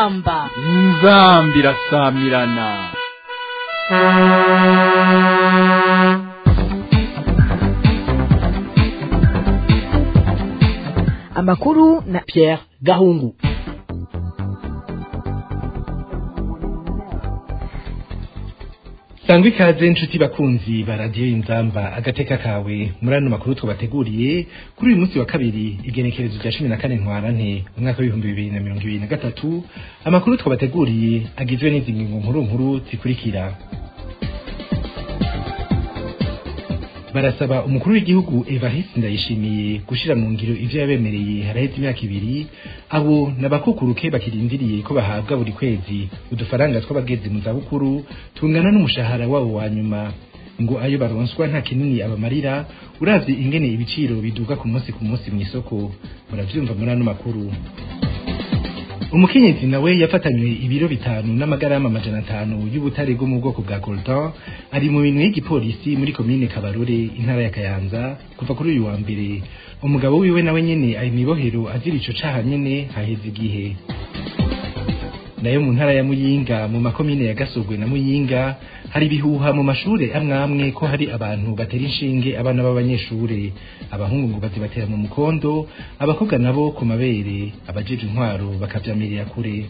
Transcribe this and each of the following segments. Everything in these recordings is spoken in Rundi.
inzamba inzambi irasamirana amakuru na Pierre Gahungu sangwa ikaze nshuti bakunzi ba radiyo inzamba agateka kawe muri ano makuru twabateguriye kuri uyu munsi wa kabiri igenekerezo rya cumi na kane ntwarante umwaka w'ibihumbi bibiri na mirongo ibiri na gatatu amakuru twabateguriye agizwe n'izi ngingo nkuru nkuru zikurikira barasaba umukuru w'igihugu Evariste Ndayishimiye gushira mu ngiro ivyo yabemereye haraheze imyaka ibiri abo nabakukuruke bakirindiriye ko bahabwa buri kwezi udufaranga tw'abageze mu zabukuru tungana n'umushahara wabo wa nyuma ngo ayo baronswa nta kinini abamarira uravye ingene ibiciro biduga ku munsi ku munsi mw'isoko muravyumva muri ano makuru umukenyezi nawe yafatanywe ibiro bitanu n'amagarama amajana atanu y'ubutare bwo mu bwoko bwa coltan ari mu minwe y'igipolisi muri komine kabarore intara ya kayanza kuva kuri uyu wa mbere umugabo wiwe nawe nyene ari mibohero azira ico caha nyene haheze igihe nayo mu ntara ya muyinga mu makomine ya gasogwe na muyinga hari ibihuha mu mashure amwe amwe ko hari abantu batera inshinge abana b'abanyeshure abahungu ngo bazibatera mu mukondo abakobwa nabo ku mabere abajeje intwaro bakavyamirira kure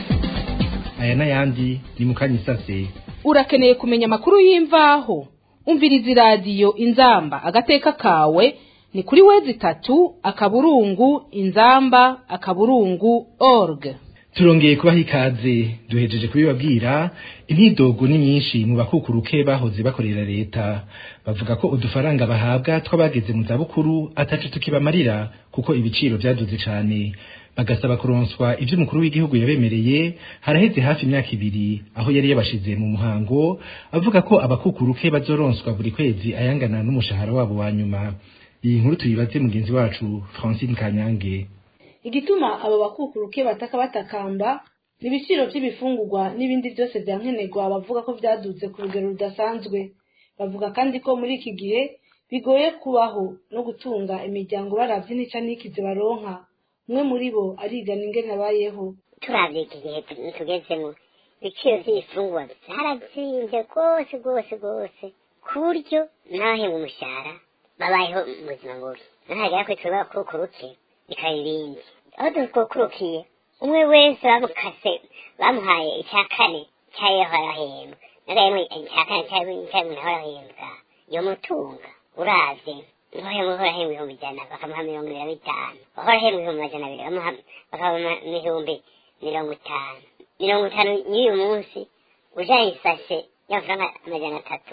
aya n'ayandi ni mu kanya isase urakeneye kumenya amakuru y'imvaho umviriza iradiyo inzamba agateka kawe ni kuri wezi itatu akaburungu inzamba akaburungu org turongeye kubaha ikaze duhejeje kubibabwira imyidogo ni myinshi mu bakukuruke bahoze bakorera leta bavuga ko udufaranga bahabwa tw'abageze mu zabukuru ataco tukibamarira kuko ibiciro vyaduze cane bagasaba kuronswa ivyo umukuru w'igihugu yabemereye haraheze hafi imyaka ibiri aho yari yabashize mu muhango avuga ko abakukuruke bazoronswa buri kwezi ayangana n'umushahara wabo wa nyuma iyi nkuru tuyibaze mugenzi wacu Francine Kanyange igituma abo bakukuruke bataka batakamba ni ibiciro by'ibifungurwa n'ibindi byose bya nkenerwa bavuga ko byaduze ku rugero rudasanzwe bavuga kandi ko muri iki gihe bigoye kubaho no gutunga imiryango baravye n'icya n'ikize baronka umwe muri bo arigana ingene abayeho turavye iki gihe tugezemo ibiciro by'ibifungurwa byarazimbye rwose rwose rwose ku buryo n'abahembwa umushahara babayeho mu buzima bubi nahagera kuri twe bakukuruke bikaba ibindi aho dukukurukiye umwe wese bamukase bamuhaye icya kane cyayo arahembwa nagahembwa icya kane cyayo umuntu arahembwa iyo mutunga uravye uhora ahembwa ibihumbi ijana bakamuha mirongo ibiri na bitanu uhora ahembwa ibihumbi majana abiri bakamuha ibihumbi mirongo itanu mirongo itanu y'uyu munsi ujanye isashe y'amafaranga amajana atatu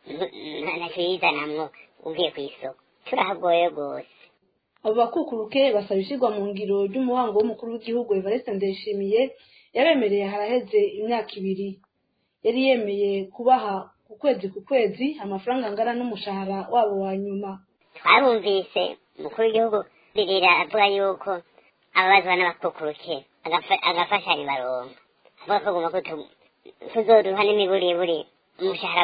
ntacyo yizanamwo ugiye ku isoko turahagoye rwose abo bakukuruke basaba ishyirwa mu ngiro ry'umuhango w'umukuru w'igihugu Evariste Ndayishimiye yabemereye haraheze imyaka ibiri yari yemeye kubaha ku kwezi ku kwezi amafaranga angana n'umushahara wabo wa nyuma twarumvise umukuru w'igihugu birira avuga yuko ababazwa n'abakukuruke agafashanyo baronka avuga ko agomba tuzoduha n'imiburiburi umushahara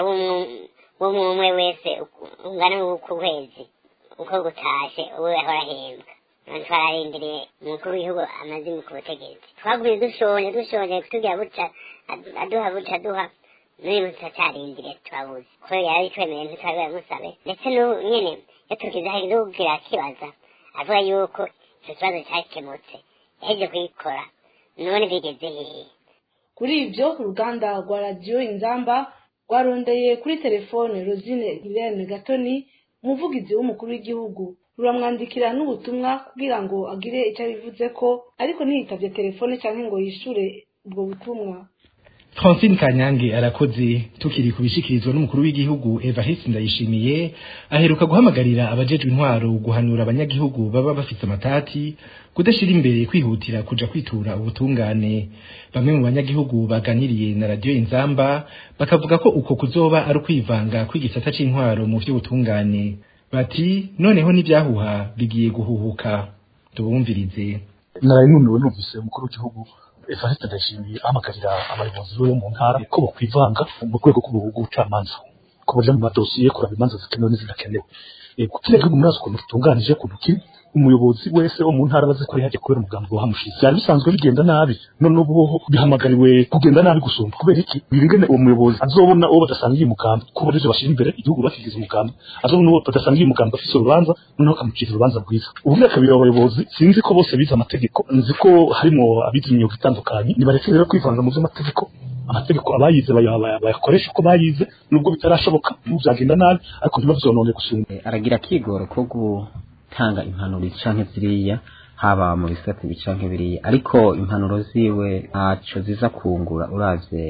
w'umwe umwe wese ungana ku kwezi uko gutashe uwo yahora ahembwa none twararindiriye umukuru w'igihugu amaze ku butegetsi twagumye dushonje dushonje tugira buca aduha buca aduha n'uyu munsi turacarindiriye turabuze kuko yari twemereye ntitwari musabe ndetse n'ubu nyene iyo tugize kugira kibaza avuga yuko icyo kibazo cyakemutse yaheje kuyikora none bigeze hehe kuri ibyo uruganda rwa radiyo inzamba rwarondeye kuri telefone rosine irene gatoni umuvugizi w'umukuru w'igihugu ruramwandikira n'ubutumwa kugira ngo agire icyo abivuze ko ariko ntiyitavye telefone cyangwa ngo yishure ubwo butumwa Francine Kanyange arakoze tukiri kubishikirizwa n'umukuru w'igihugu Evariste Ndayishimiye aheruka guhamagarira abajejwe intwaro guhanura abanyagihugu baba bafite amatati kudashira imbere kwihutira kuja kwitura ubutungane bamwe mu banyagihugu baganiriye na radio Inzamba bakavuga ko uko kuzoba ari kwivanga kw'igisata c'intwaro mu vy'ubutungane bati noneho n'ibyahuha bigiye guhuhuka tubumvirize narayinumiwe numvise umukuru w'igihugu Evariste Ndayishimiye ahamagarira abayobozi bo mu ntara ko bokwivanga mu rwego rw'ubucamanza ko baja mu madosiye kuraba imanza zikenewe n'izidakenewe kugira igihugu muri ukuntu gitunganije ukuntu kiri umuyobozi wese wo mu ntara bazi ko yaje kubera umugambi wahamushize byari bisanzwe bigenda nabi none ubu bihamagariwe kugenda nabi gusumba kubera iki birengene uwo muyobozi azobona uwo badasangiye umugambi kuko barizo bashira imbere igihugu bakigize umugambi azobona uwo badasangiye umugambi afise urubanza noneho akamucira urubanza rwiza ubu myaka kabiri abayobozi sinzi ko bose bize amategeko nzi ko harimo abize imyuga itandukanye nibareke rero kwivanga mu by'amategeko amategeko abayize bayakoresha uko bayize nubwo bitarashoboka byagenda nabi ariko ntibavyonone gusumba aragira akigoro ko gutanga impanuro canke ziriya haba mu bisate bicanke biriya ariko impanuro ziwe ntaco ziza kungura uravye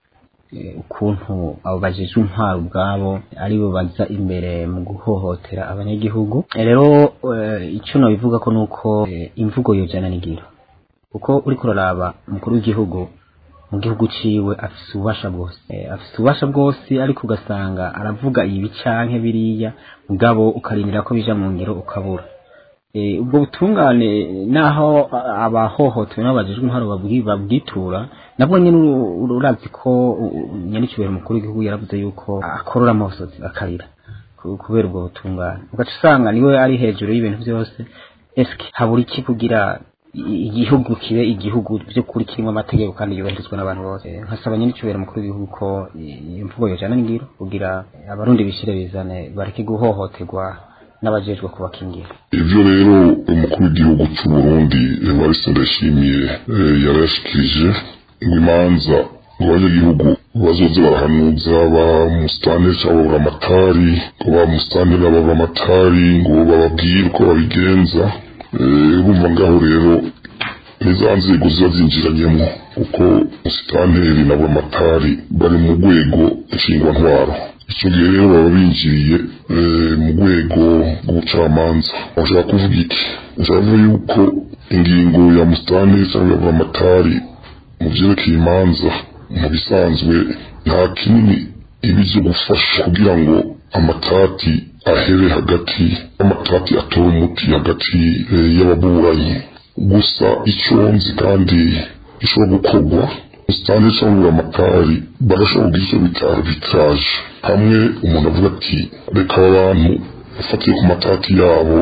ukuntu abo bajejwe intwaro ubwabo aribo baza imbere mu guhohotera abanyagihugu rero icyo nabivuga ko nuko imvugo yojana n'ingiro kuko uriko uraraba umukuru w'igihugu mu gihugu ciwe afise ububasha bwose afise ububasha bwose ariko ugasanga aravuga ibi canke biriya mugabo ukarindira ko bija mu ngiro ukabura ubwo butungane naho abahohotewe n'abajejwe intwaro babwitura nabwo nyine urazi ko nyanicyubahiro umukuru w'igihugu yaravuze yuko akorora amosozi akarira kubera ubwo butungane ugaca usanga niwe ari hejuru y'ibintu byose eske habura iki kugira igihugu kibe igihugu by'ukuri kirimo amategeko kandi yubahirizwa n'abantu bose nkasaba nyanicyubahiro umukuru w'igihugu ko imvugo yojana n'ingiro kugira abarundi bishire bizane bareke guhohoterwa n'abajejwe kubakingira ivyo rero umukuru w'igihugu cy'u Burundi Evariste Ndayishimiye yarashikirije ngo imanza ngo abanyagihugu bazoze barahanuza ba musitani cyangwa baburamatari ngo ba musitani n'ababuramatari ngo bababwire uko babigenza bumva ngaho rero niza nzego ziba zinjiranyemo kuko musitanteri na buramatari bari mu rwego nshingwantwaro icyo gihe rero baba binjiriye mu rwego rw'ubucamanza bashaka kuvuga iki bashaka kuvuga yuko ingingo ya musitani cyangwa ya amatari mu byerekeye imanza mu bisanzwe nta kinini ibi byo gufasha kugira ngo amatati ahere hagati amatati atora umuti hagati y'ababuranyi gusa icyo nzi kandi gishobora gukorwa usitani cyangwa amatari barashobora kugira icyo bita arbitrage hamwe umuntu avuga ati reka aba bantu ufatiye ku matati yabo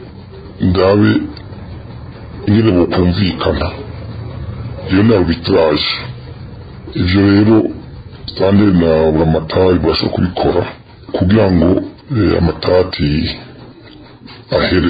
ngabe ingene bokumvikana iyo ni arbitrage ivyo rero standard na buramatari barashobora kubikora kugira ngo amatati ahere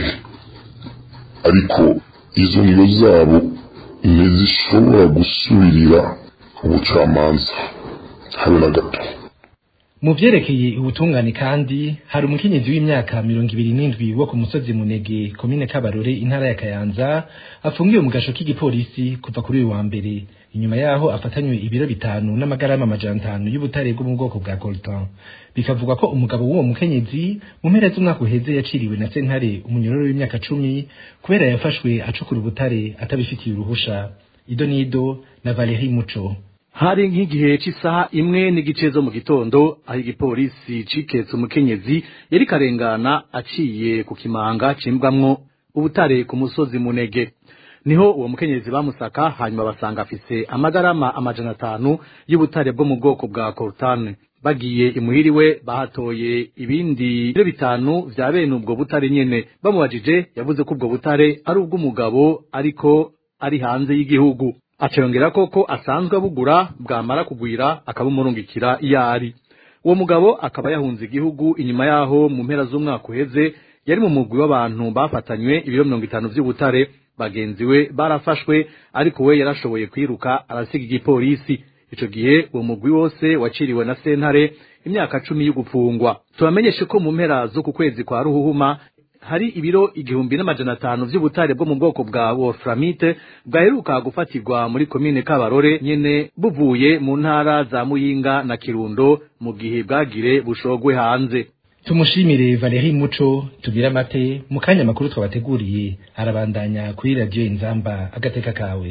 ariko izo ngiyo zabo ntizishobora gusubirira ubucamanza habe na gato mu vyerekeye ubutungane kandi hari umukenyezi w'imyaka mirongo ibiri n'indwi wo ku musozi munege komine kabarore intara ya kayanza afungiwe mu gasho k'igipolisi kuva kuri uyu wa mbere inyuma yaho afatanywe ibiro bitanu n'amagarama amajana atanu y'ubutare bwo mu bwoko bwa coltan bikavugwa ko umugabo w'uwo mukenyezi mu mpera z'umwaka uheze yaciriwe na sentare umunyororo w'imyaka cumi kubera yafashwe acukura ubutare atabifitiye uruhusha ido nido na valeri muco hari nk'igihe cy'isaha imwe n'igice zo mu gitondo aho igipolisi ciketse umukenyezi yari karengana aciye ku kimanga cimbwamwo ubutare ku musozi munege niho uwo mukenyezi bamusaka hanyuma basanga afise amagarama amajana atanu y'ubutare bwo mu bwoko bwa coltane bagiye imuhiriwe bahatoye ibindi biro bitanu vya bene ubwo butare nyene bamubajije yavuze ko ubwo butare ari ubw'umugabo ariko ari hanze y'igihugu acayongera koko asanzwe abugura bwamara kugwira akabumurungikira iyo ari uwo mugabo akaba yahunze igihugu inyuma yaho mu mpera z'umwaka uheze yari mu mugwi w'abantu bafatanywe ibiro mirongo itanu vy'ubutare bagenzi we barafashwe ariko we yarashoboye kwiruka arasiga igipolisi ico gihe uwo mugwi wose waciriwe na sentare imyaka cumi y'ugupfungwa tubamenyeshe ko mu mpera zo ku kwezi kwa ruhuhuma hari ibiro igihumbi n'amajana atanu vy'ubutare bwo mu bwoko bwa wolframite bwaheruka gufatirwa muri komine kabarore nyene buvuye mu ntara za muyinga na kirundo mu gihe bwagire bushogwe hanze tumushimire valeri muco tubwire amate mu kanya makuru twabateguriye arabandanya kuri radiyo inzamba agateka kawe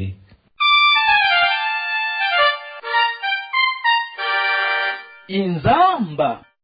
inzamba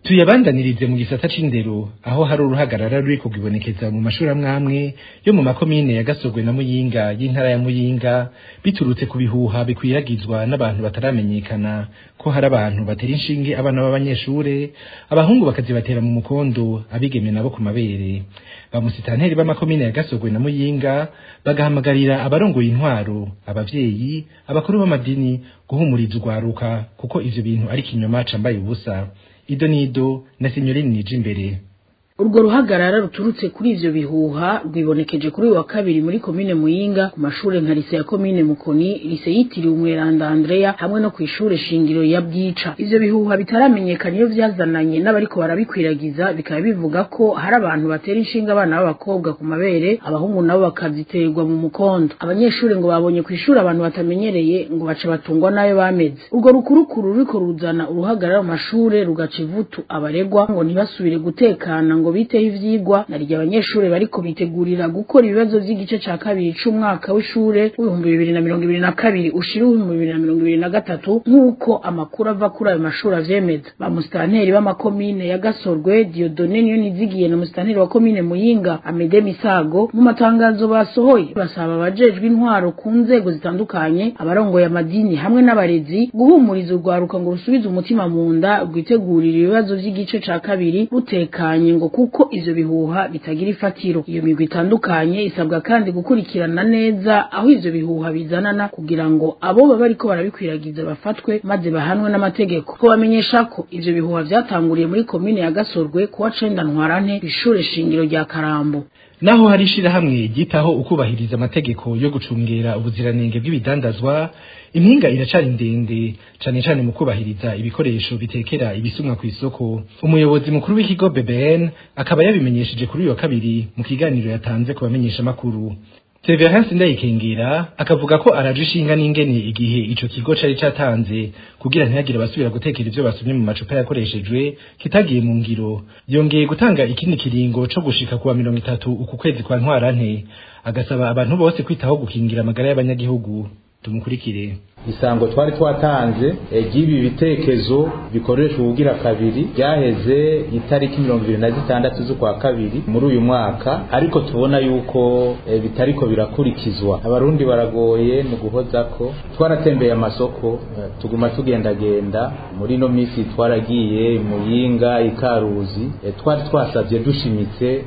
tuyabandanirize mu gisata c'indero aho hari uruhagarara ruri kugibonekeza mu mashuri amwe amwe yo mu makomine ya Gasogwe na Muyinga y'intara ya Muyinga biturutse ku bihuha bikwiragizwa n'abantu bataramenyekana ko hari abantu batera inshinge abana b'abanyeshure abahungu bakazibatera mu mukondo abigeme nabo ku mabere bamusitanteri b'amakomine ya Gasogwe na Muyinga bagahamagarira abarongoye intwaro abavyeyi abakuru b'amadini guhumuriza urwaruka kuko ivyo bintu ari kinyoma cambaye ubusa ido nido na sinyorini nije imbere urwo ruhagarara ruturutse kuri ivyo bihuha rwibonekeje kuri uyu wa kabiri muri komine muyinga ku mashure nka lise ya komine mukoni lise yitiriwe umweranda andrea hamwe no kw'ishure shingiro ya bwica ivyo bihuha bitaramenyekana iyo vyazananye n'abariko barabikwiragiza bikaba bivuga ko hari abantu batera inshinga abana b'abakobwa ku mabere abahungu nabo bakaziterwa mu mukondo abanyeshure ngo babonye kw'ishure abantu batamenyereye ngo baca batungwa nayo bameze urwo rukurukuru ruriko ruzana uruhagarara mu mashure rugaca ivutu abaregwa ngo ntibasubire gutekana ngo ngo biteho ivyigwa naryo abanyeshure bariko bitegurira gukora ibibazo vy'igice ca kabiri c'umwaka w'ishure w'ibihumbi bibiri na mirongo ibiri na kabiri ushira w'ibihumbi bibiri na mirongo ibiri na gatatu nk'uko amakuru ava kuri ayo mashuri avyemeza ba musitanteri b'amakomine ya gasorwe diodone niyo nizigiye na musitanteri wa komine muyinga amede misago mu matangazo basohoye basaba abajejwe intwaro ku nzego zitandukanye abarongoye amadini hamwe n'abarezi guhumuriza urwaruka ngo rusubize umutima mu nda rwitegurira ibibazo vy'igice ca kabiri butekanye ngo kuko ivyo bihuha bitagira ifatiro iyo migwi itandukanye isabwa kandi gukurikirana neza aho ivyo bihuha bizanana kugira ngo abo baba bariko barabikwiragiza bafatwe maze bahanwe n'amategeko ko bamenyesha ko ivyo bihuha vyatanguriye muri komine ya gasorwe kuwa cenda ntwarante kw'ishure shingiro rya karambo naho hari ishirahamwe ryitaho ukubahiriza amategeko yo gucungera ubuziranenge bw'ibidandazwa impinga iracari ndende cane cane mu kubahiriza ibikoresho bitekera ibisumwa ku isoko umuyobozi mukuru w'ikigo BBN akaba yabimenyesheje kuri uyu wa kabiri mu kiganiro yatanze ku bamenyesha makuru Severance Ndayikengera akavuga ko araje ishinga n'ingene igihe ico kigo cari catanze kugira ntihagire basubira gutekera ivyo basumye mu macupa yakoreshejwe kitagiye mu ngiro yongeye gutanga ikindi kiringo co gushika kuwa mirongo itatu uku kwezi kwa ntwarante agasaba abantu bose kwitaho gukingira amagara y'abanyagihugu tumukurikire isango twari twatanze ry'ibi bitekezo bikoreshwa ubugira kabiri ryaheze itariki mirongo ibiri na zitandatu z'ukwa kabiri muri uyu mwaka ariko tubona yuko e, bitariko birakurikizwa abarundi baragoye ni uguhoza ko twaratembeye amasoko e, tuguma tugendagenda muri ino minsi twaragiye muyinga ikaruzi e, twari twasabye dushimitse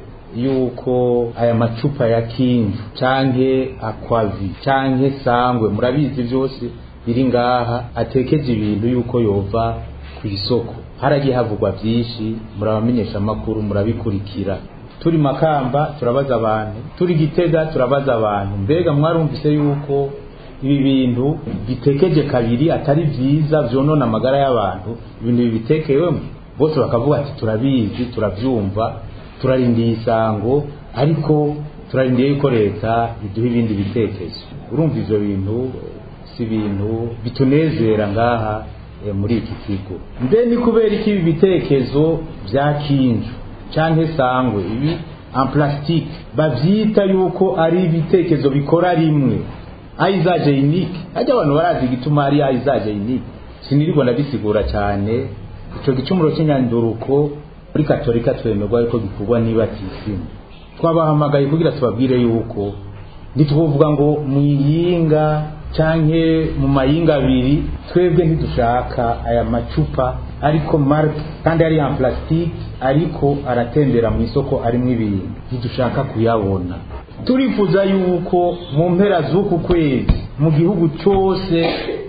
yuko aya macupa ya kinju canke akwavi canke sangwe murabizi vyose biri ngaha atekeje ibintu yuko yova ku isoko haragiye havugwa byinshi murabamenyesha amakuru murabikurikira turi makamba turabaza abantu turi gitega turabaza abantu mbega mwarumvise yuko ibi bintu bitekeje kabiri atari vyiza vyonona amagara y'abantu ibintu bibitekewemo bose bakavuga ati turabizi turavyumva turarindiye isango ariko turarindiye yuko leta iduha ibindi bitekezo urumva ivyo bintu si ibintu bitunezera ngaha e, muri iki kigo mbe ni kubera iki ibi bitekezo vya kinju canke sangwe ibi en plastique bavyita yuko ari ibitekezo bikora rimwe aizaje unique ajya abantu barazi igituma ari aizaje unique sinirirwa ndabisigura cyane ico gicumuro cy'inyanduruko muri katolika twemerwa yuko gikorwa niba tisimu twabahamagaye kugira tubabwire yuko ntituvuga ngo mwiyinga canke mu mayinga abiri twebwe ntidushaka aya macupa ariko marke kandi ari en plastique ariko aratembera mu isoko arimwo ibintu ntidushaka kuyabona turifuza yuko mu mpera z'uku kwezi mu gihugu cyose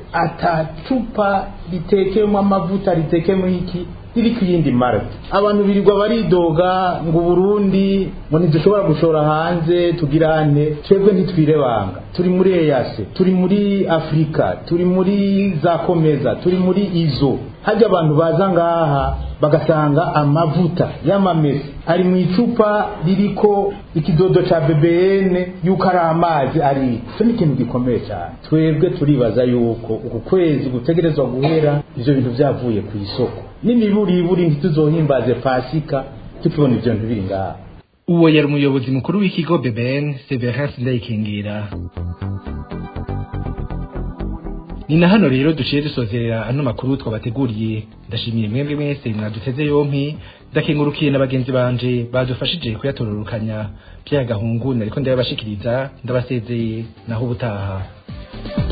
atacupa ritekeyemo amavuta ritekeyemo iki riri ku yindi marke abantu birirwa baridoga ngo Burundi ngo ntidushobora gushora hanze tugirane twebwe ntitwirebanga turi muri eyase turi muri afurika turi muri za komeza turi muri izo hajya abantu baza ngaha bagasanga amavuta y'amamesa ari mu icupa ririko ikidodo ca BBN yuko ari amazi ari icyo ni ikintu gikomeye cyane twebwe turibaza yuko uku kwezi gutegerezwa guhera ivyo bintu vyavuye ku isoko n'imiburiburi ntituzohimbaze pasika tukibona ivyo bintu biri ngaha uwo yari umuyobozi mukuru w'ikigo BBN Severance Ndayikengera ni na hano rero duciye dusozerera ano makuru twabateguriye ndashimiye mwebwe mwese mwaduteze yompi ndakengurukiye na bagenzi banje badufashije kuyatororokanya byagahungu nariko ndabashikiriza ndabasezeye naho ubutaha